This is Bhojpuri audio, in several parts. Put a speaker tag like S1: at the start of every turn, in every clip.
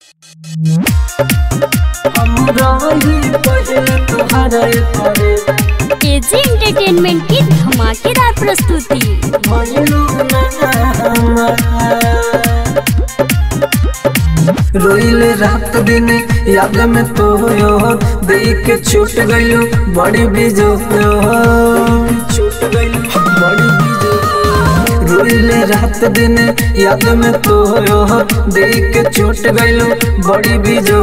S1: एजी एंटरटेनमेंट की धमाकेदार प्रस्तुति
S2: रोइल रात दिन याद में तो यो देख के छूट गयो बड़ी बीजो छूट गयो बड़ी बीजो रोइल रात दिन याद में तो यो देख के छूट गयो बड़ी बीजो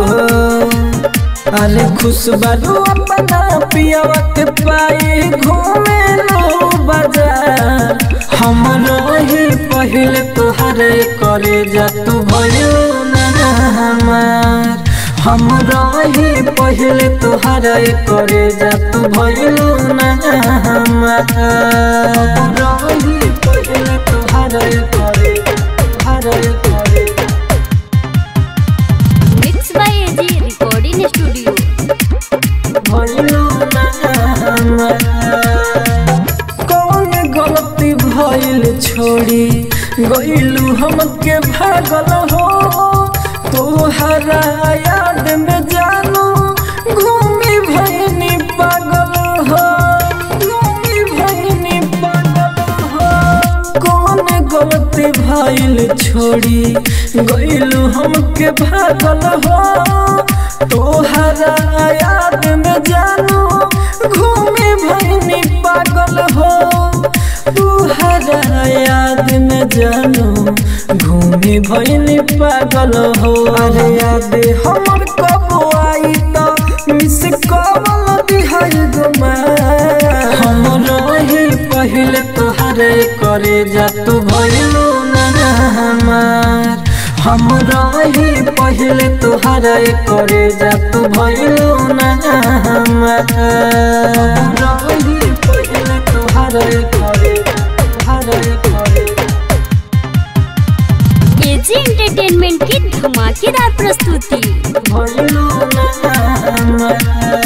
S2: अरे खुश बारू अपना पियावा के पाए घूमे लो बाजार हमरो ही पहले तोहरे करे जा तू भयो ना हमार हमरो ही पहले तोहरे करे जा तू भयो ना हमार हमरो ही पहले तोहरे करे तोहरे करे
S1: mix by AG recording studio
S2: कौन गलती भइल छोड़ी गइलू हमके भागल हो तोहरा याद में जानू घूमी भइनी पागल हो घूमी भइनी पागल हो कौन गलती भइल छोड़ी गइलू हमके भागल हो तोहरा याद में जानू घूमे भइनी पागल हो तोहरा याद में जानू घूमे भइनी पागल हो अरे याद हमर कब आई त मिस कॉल दिहल गुमा हमरो ही पहले तोहरे करे जा तू भइलू ना हमार हमरा ही पहले तोहरा करे जा तू भइलू ना हमार हमरा ही पहले तोहरा करे तोहरा करे
S1: एजी एंटरटेनमेंट की धमाकेदार प्रस्तुति
S2: भइलू ना हमार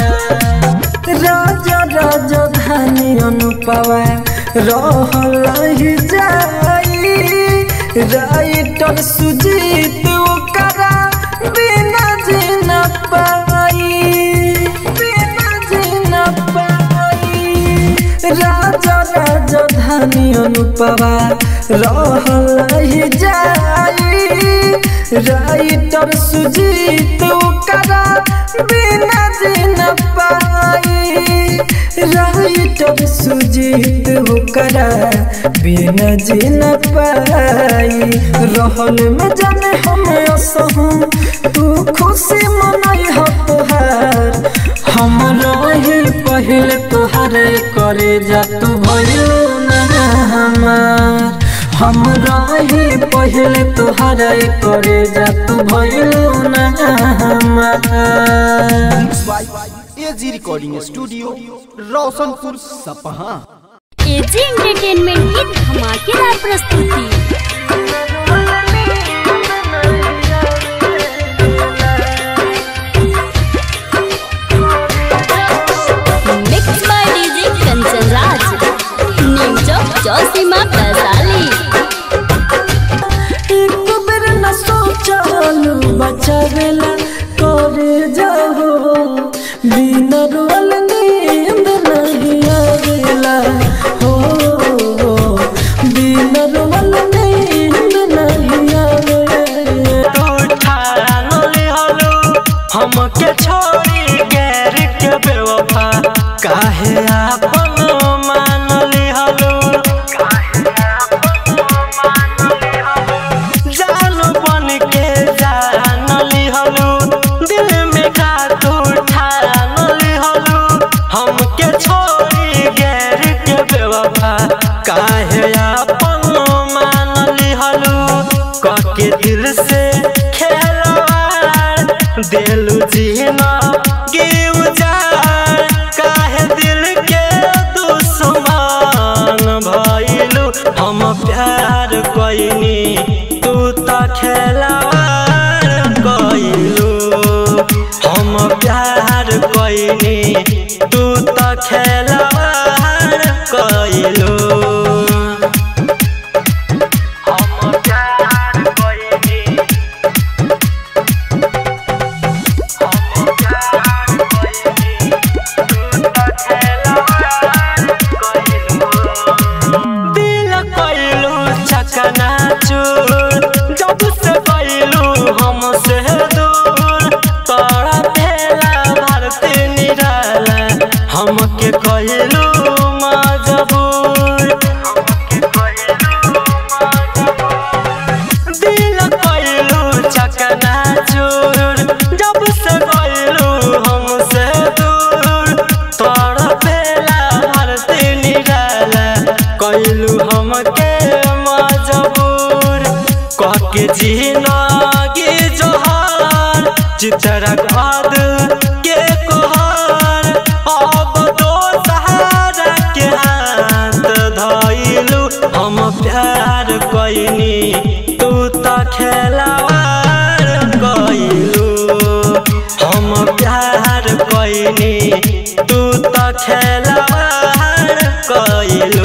S2: राजा राजा धानी अनुपवा रहल ही जाई राइटर सुजीत ओकरा बिना जीना पाई बिना जीना पाई राजा राजा धानी अनुपवा रहल ही जाई राइटर सुजीत ओकरा बिना जीना पाई राइटर सुजीत ओकरा बिना जीना पाई रहल में जाने हम असहू तू खुशी मनाई हो तोहार हमरो ही पहले तोहरे करे जा तू भयो ना हमार हमरा ही पहले तोहरे करे जा तू भयो ना हमार
S3: AG recording studio Roshanpur Sapaha
S1: AG entertainment की धमाकेदार प्रस्तुति mix by DJ Kanchan Raj new Chowk Chausima Vaishali
S2: एक बेर न सोचलू बचावेला करे जाहो बिना रोल नींद नहीं आवेला हो बिना रोल नींद नहीं आवेला
S4: हमके छोड़ी गैर के बेवफा काहे आपन मान लिहलो जान बन के जान लिहलो दिल में खातू ठान लिहलो हमके छोड़ी गैर के बेवफा काहे आपन मान लिहलो कके दिल से खेलवार दिलु जीना गिव जाए काहे दिल के दुश्मन भइलु हम प्यार कइनी तू त खेलवार कइलु हम प्यार कइनी तू त खेलवार कइलु हम प्यार कइनी चित्रगढ़ के कोहर अब दो सहारा के हाथ धइलू हम प्यार कइनी तू त खेलावार कइलू हम प्यार कइनी तू त खेलावार कइलू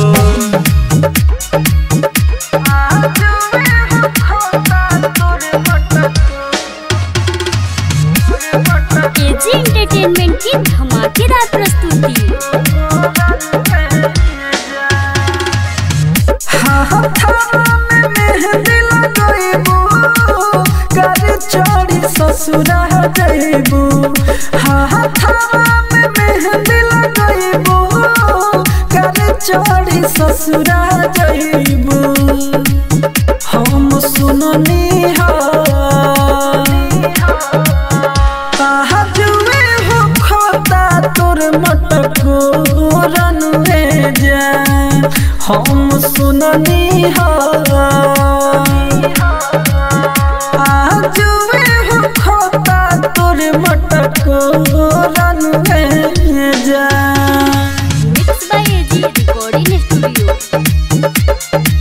S1: एजी एंटरटेनमेंट की धमाकेदार प्रस्तुति
S2: ससुरा जइबू हाथावा में मेहंदी लगइबू कर चोरी ससुरा जइबू हम सुननी हा जुए हो खोता तोर मटको रनुए जा हम सुननी हा जुए हो खोता तोर मटको रनुए जा
S1: mix by AG recording studio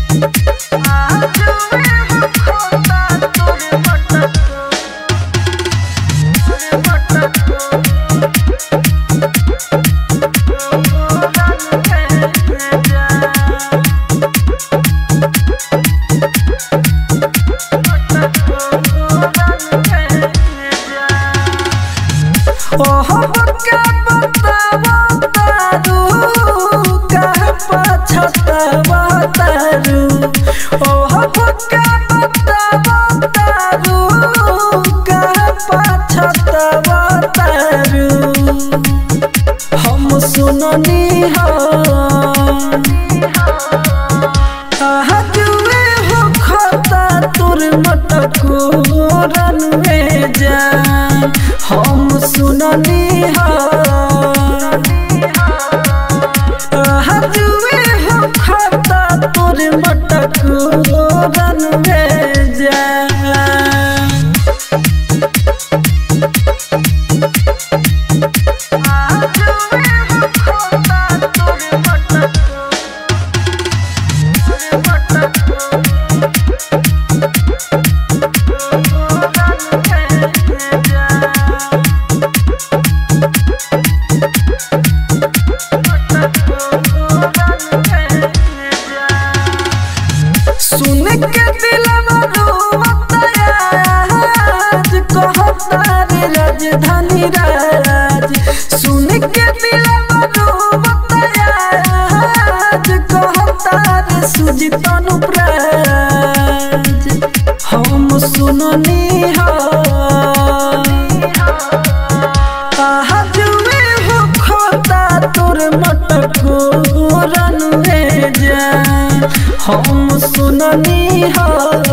S2: ओहो के बतावा तारू कह पछतावा तारू ओहो के बतावा तारू कह पछतावा तारू हम सुननी हा जुए हो खाता तोर मटको रनवे जा हम सुननी हा जुए हो खाता तोर मटको रनवे जा सुन के दिलवा रोता आज कहता रे राजधानी राज सुन के दिलवा रोता आज कहता रे सुजित अनुप्राज हम सुननी हा जुए हो खोता तोर मटको रनुए जा हम सुननी हा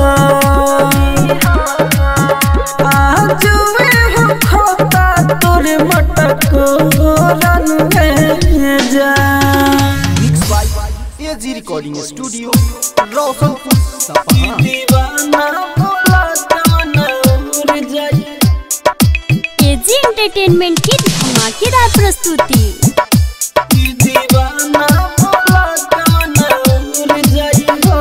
S2: जुए हो खोता तोर मटको रनुए जा
S3: mix by AG recording studio Roshanpur Sapaha
S2: दीवाना बोला जाना उड़ जाई
S1: एजी एंटरटेनमेंट की धमाकेदार प्रस्तुति
S2: दीवाना बोला जाना उड़ जाई हो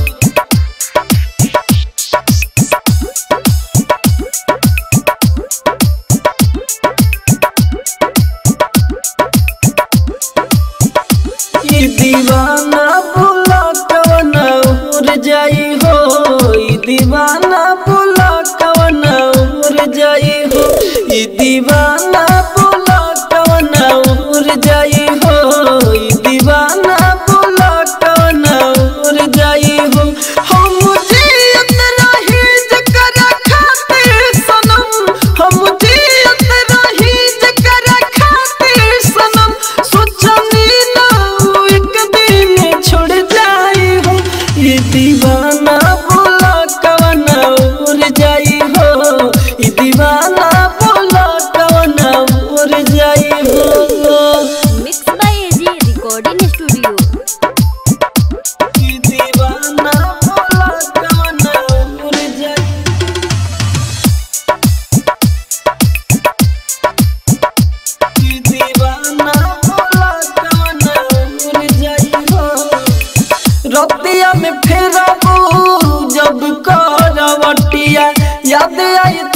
S2: ई दीवाना बुला कवन उड़ जाई हो ई दीवाना बुला कवन उड़ जाई हो ई दीवाना बुला कवन उड़ जाई हो ई दीवाना बुला कवन उड़ जाई हो हम जियत रही जकर खातिर सनम हम जियत रही जकर खातिर सनम सोचनी ना एक दिन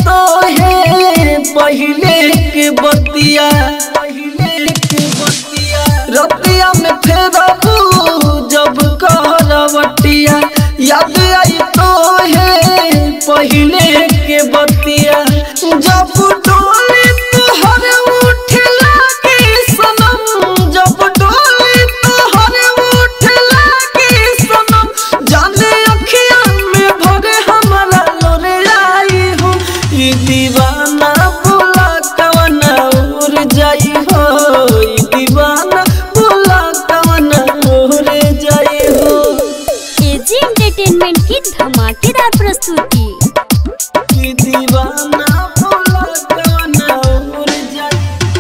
S2: तो है पहले के बतिया पहले के बतिया रतिया में फेरबू जब करवटिया याद आई तो है पहले के बतिया जब डोली तुहर उठ लागे सनम जब डोली तुहर उठ लागे सनम जाने अखिया में भरे हमारा लोरे आई हो ई दीवाना बोला कवना उड़ जाई हो ई दीवाना बोला कवना उड़ जाई हो
S1: एजी एंटरटेनमेंट की धमाकेदार प्रस्तुति
S2: ई दीवाना बोला कवना उड़ जाई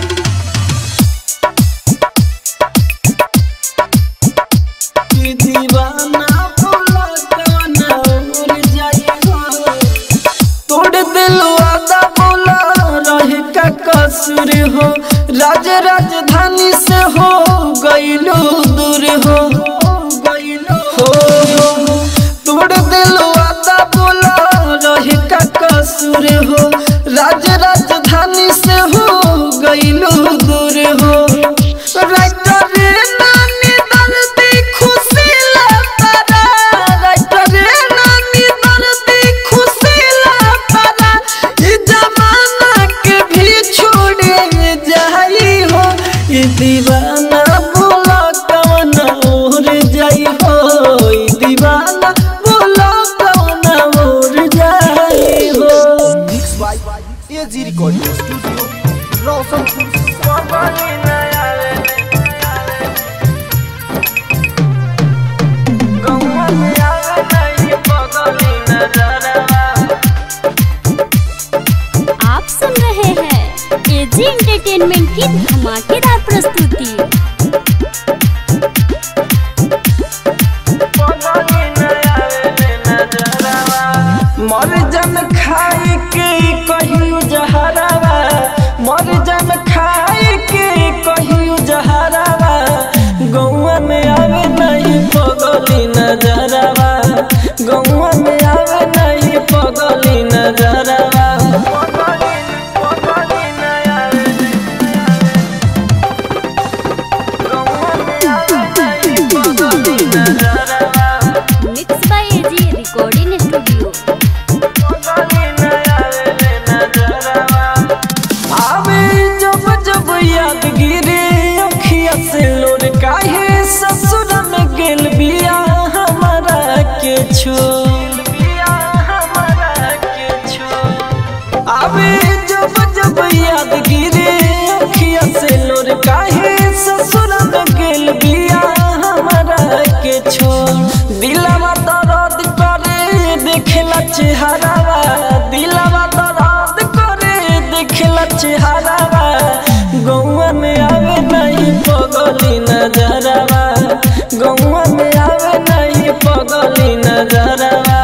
S2: ई दीवाना बोला कवना उड़ जाई हो तोड़ दिल वादा बोला रहे का कसूर हो राज राजधानी से हो गईलो दूर हो गईलो हो तोड़ दिल वादा बोला रहे का कसूर हो राज राजधानी से हो गईलो दूर हो राइटर नानी दर्दी खुशी लतारा राइटर नानी दर्दी खुशी लतारा ई जमाना के भी छोड़े जाई हो ई दीवाना बोला कवना उड़ जाई हो ई दीवाना बोला कवना उड़ जाई हो
S3: mix by AG recording studio Roshanpur Sapaha
S1: आप सुन रहे हैं एजी एंटरटेनमेंट की धमाकेदार प्रस्तुति
S2: मर जन खाई के कहियो जहरावा मर जन खाई के कहियो जहरावा गौवा में आवे नहीं पगली नजरवा गौवा में आवे नहीं पगली नजरवा
S1: mix by AG recording studio
S2: आवे जब जब याद गिरे अखिया से लोर काहे ससुर में गेल बिया हमारा के छोड़ बिया हमारा के छोड़ आवे जब जब याद गिरे अखिया से लोर काहे ससुर में गेल बिया हमारा के छोड़ दिलवा दर्द करे देखला चेहरावा दिलवा दर्द करे देखला चेहरावा गौवा में आवे नहीं पगली नजरवा गौवा में आवे नहीं पगली नजरवा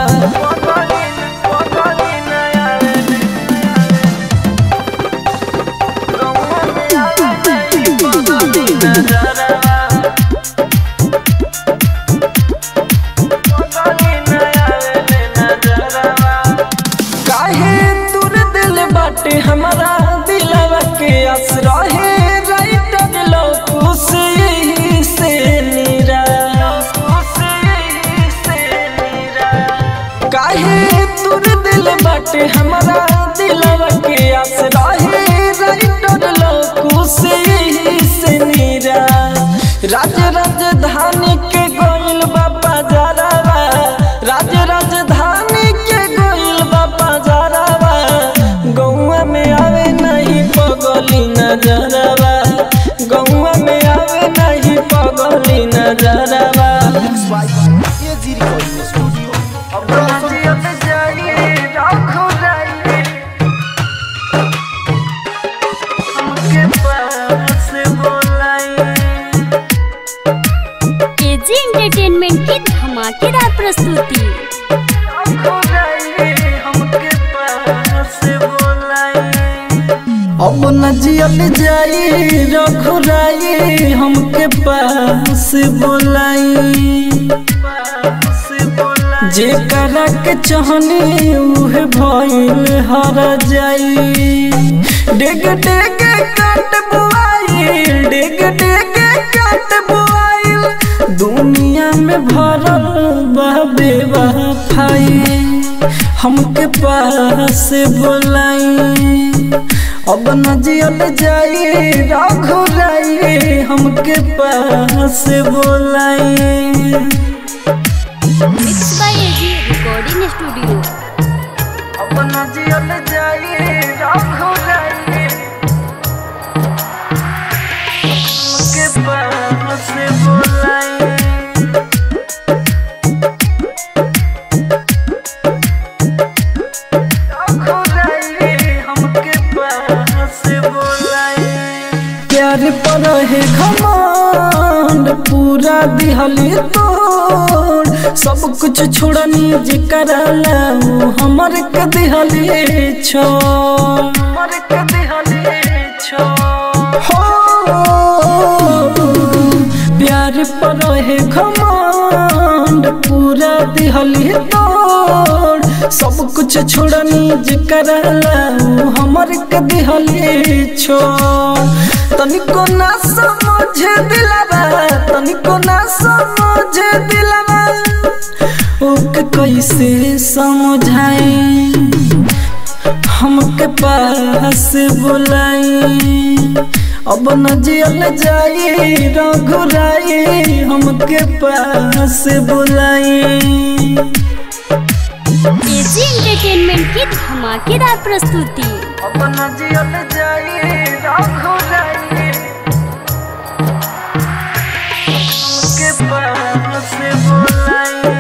S2: काहे तुर दिल बाटे हमारा दिलवा के असरा है राइटर लोग से से नीरा काहे तुर दिल बाटे हमारा दिलवा के असरा है राइटर लोग से से नीरा राज राजधानी के गोइल बाबा जरावा राज राजधानी के गोइल बाबा जरावा गौवा में आवे नहीं पगली नजरवा गौवा में आवे नहीं पगली नजरवा
S3: mix by AG recording studio Roshanpur
S1: AG entertainment की धमाकेदार प्रस्तुति
S2: अब न जियल जाई रघुराई हमके पास बोलाई जेकरा के चाहनी उहे भइल हर जाई डेग डेग काट बुआइल डेग डेग काट बुआइल दुनिया में भरल बा बेवफाई हमके पास बोलाई अब न जियल जाई रघुराई हमके पास बोलाई
S1: mix by AG recording studio
S2: अपना जियल जाई रघुराई के पास बोलाई रघुराई हमके पास बोलाई प्यार पर है घमंड पूरा दिहली तोड़ सब कुछ छोड़नी जिकर लाऊ हमर के दिहली छोड़ हमर के दिहली छोड़ हो प्यार पर है घमंड पूरा दिहली तोड़ सब कुछ छोड़नी जिकर लाऊ हमर के दिहली छोड़ तनिको ना समझ दिलवा तनिको ना समझ दिलवा ओके कैसे समझाई हमके पास बुलाई अब न जियल जाई रघुराई हमके पास बुलाई
S1: एजी एंटरटेनमेंट की धमाकेदार प्रस्तुति
S2: अब न जियल जाई रघुराई हमके पास बुलाई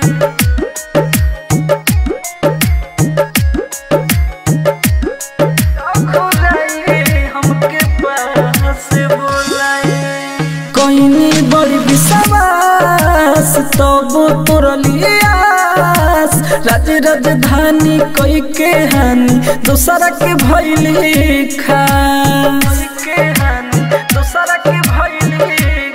S2: कहीं बड़ी विश्वास तब तोरलियास राज राजधानी कई के हानि दूसरा के भैली खास दूसरा के भैली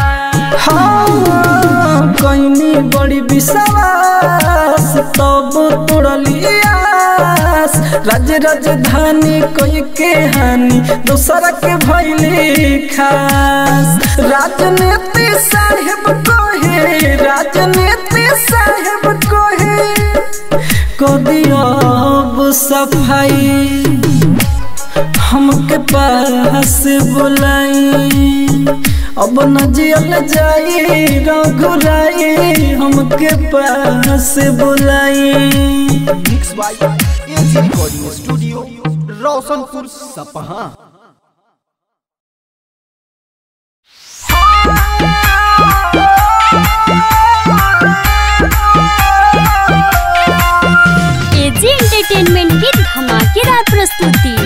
S2: हाँ कहीं बड़ी विश्वास तब तोड़लियास राज राजधानी कोई के हानि दूसरा के भैली खास राजनीति साहेब कोहे राजनीति साहेब कोहे को दियो अब सफाई हमके पास बुलाई अब न जियल जाई रघुराई हमके पास बुलाई
S3: mix by AG recording studio Roshanpur Sapaha
S1: AG entertainment की धमाकेदार प्रस्तुति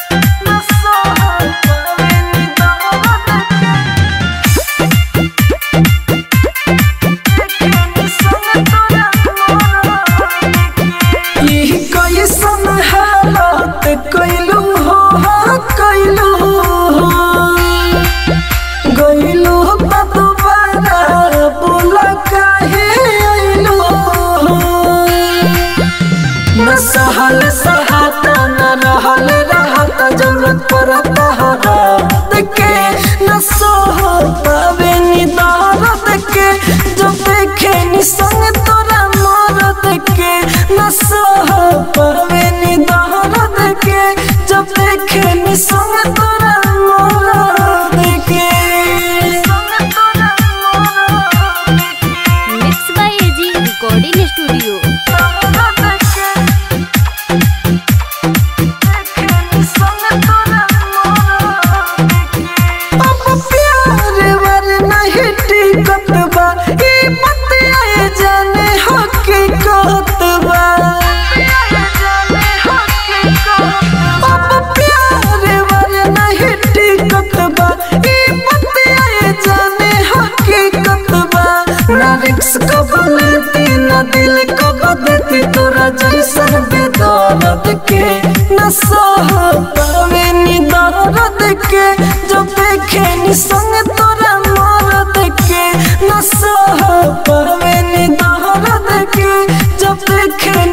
S2: ई कैसन हालत कैलू हो कैलू गैलू दोबारा बोल काहे अइलू न सहल सहाता न रहल रहता जरूरत पड़ता हरात के न सोह पावे नी दर्द के जब देखे नी संग तोरा मरद के न सोह पावे नी दर्द के जब देखे नी संग तोरा मरद के संग तोरा मरद के
S1: mix by AG recording studio
S2: अब प्यार वर नहीं टिकत बा ई बतिया जाने हकीकत बा अब प्यार वर नहीं टिकत बा ई बतिया जाने हकीकत बा ना रिक्स कब लेती ना दिल कब देती तोरा जैसन बेदर्द के न सह पावे नी दर्द के जब देखे नी संग तोरा मरद के न सह पावे नी दर्द के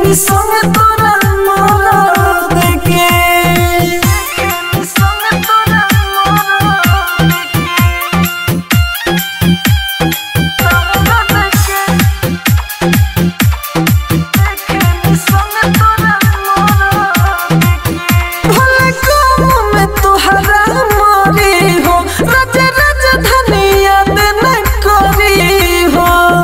S2: नी संग तोरा मोरा देखे संग तोरा मोरा भले काम में तुहरा मारी हो रज रज धनिया दिन करी हो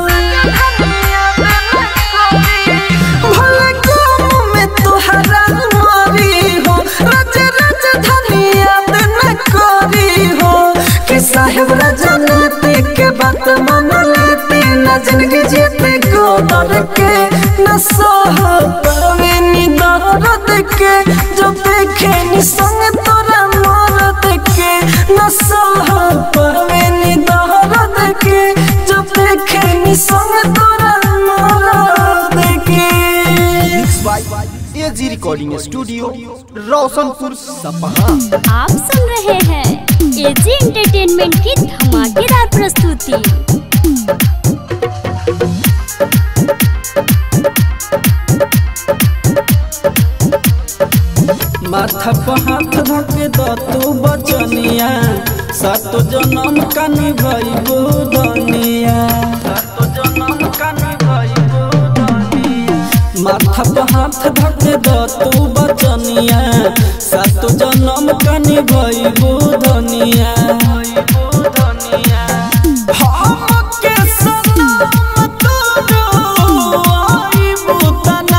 S2: भले काम में तुहरा मारी हो रज रज धनिया दिन करी हो कि साहेब रजनते के बात मान लेते न जिंदगी जीते गोदर के न सह पावे नी दर्द के जो देखे नी संग तोरा मरद के न सह पावे नी दर्द के जो देखे नी संग तोरा मरद के
S3: mix by AG recording studio Roshanpur Sapaha
S1: आप सुन रहे हैं एजी एंटरटेनमेंट की धमाकेदार प्रस्तुति
S2: माथा पर हाथ धके द तू बचनिया सातो जन्म का निभाइबो दुनिया सातो जन्म का निभाइबो दुनिया माथा पर हाथ धके द तू बचनिया सातो जन्म का निभाइबो दुनिया हमके सनम तोरो आइबो तना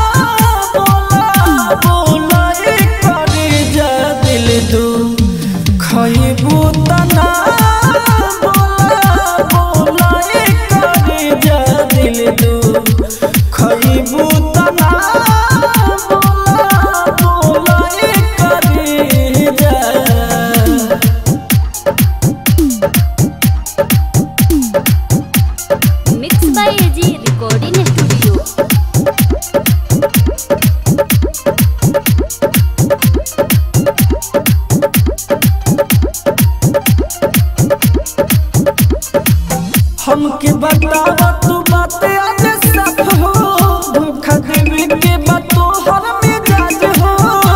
S2: बोला बोला करे जा दिल दू खइबू तना बोला बोला करे जा दिल दू खइबू तना बोला बोला करे जा
S1: mix by AG recording studio
S2: हमके बतावा तू बात आज साफ हो धोखा देवे के बात तो हर मिजाज हो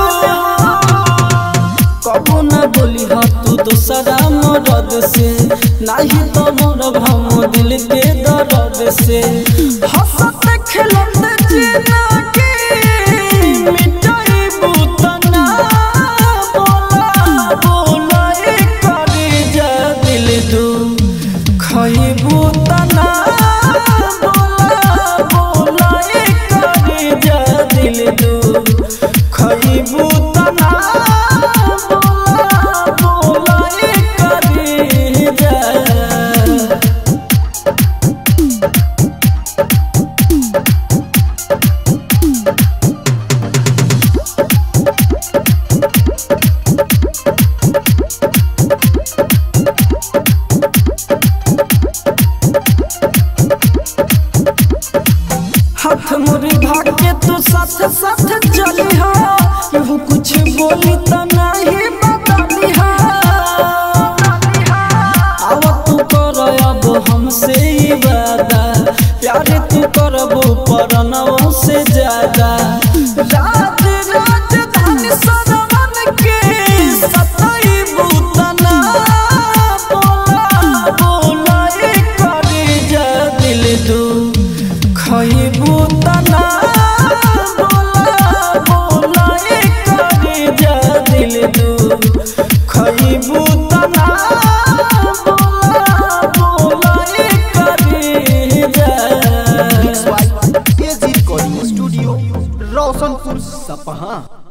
S2: कबो ना बोली हा तू दूसरा मरद से नाही तो मोर हम दिल के दर्द से हंसत खेलत जीना के मिटाई बुतना बोला बोला ए करे जा दिल दू खइबू तना बोला बोला ए करे जा दिल दू खइबू तना बोला बोला ए करे जा हाथ मुरी भागे तू साथ साथ चली हा केहू कुछ बोली त नहीं बदली हा आव तू कर अब हमसे ही वादा प्यार तू करबो परनवों से ज्यादा राज राजधानी सरवन के सताई बुतना बोला बोला ए करे जा दिल दू खइबू तना बोला बोला ए करे जा दिल दू खइबू तना बोला बोला ए करे जा
S3: mix by AG recording studio Roshanpur सपहा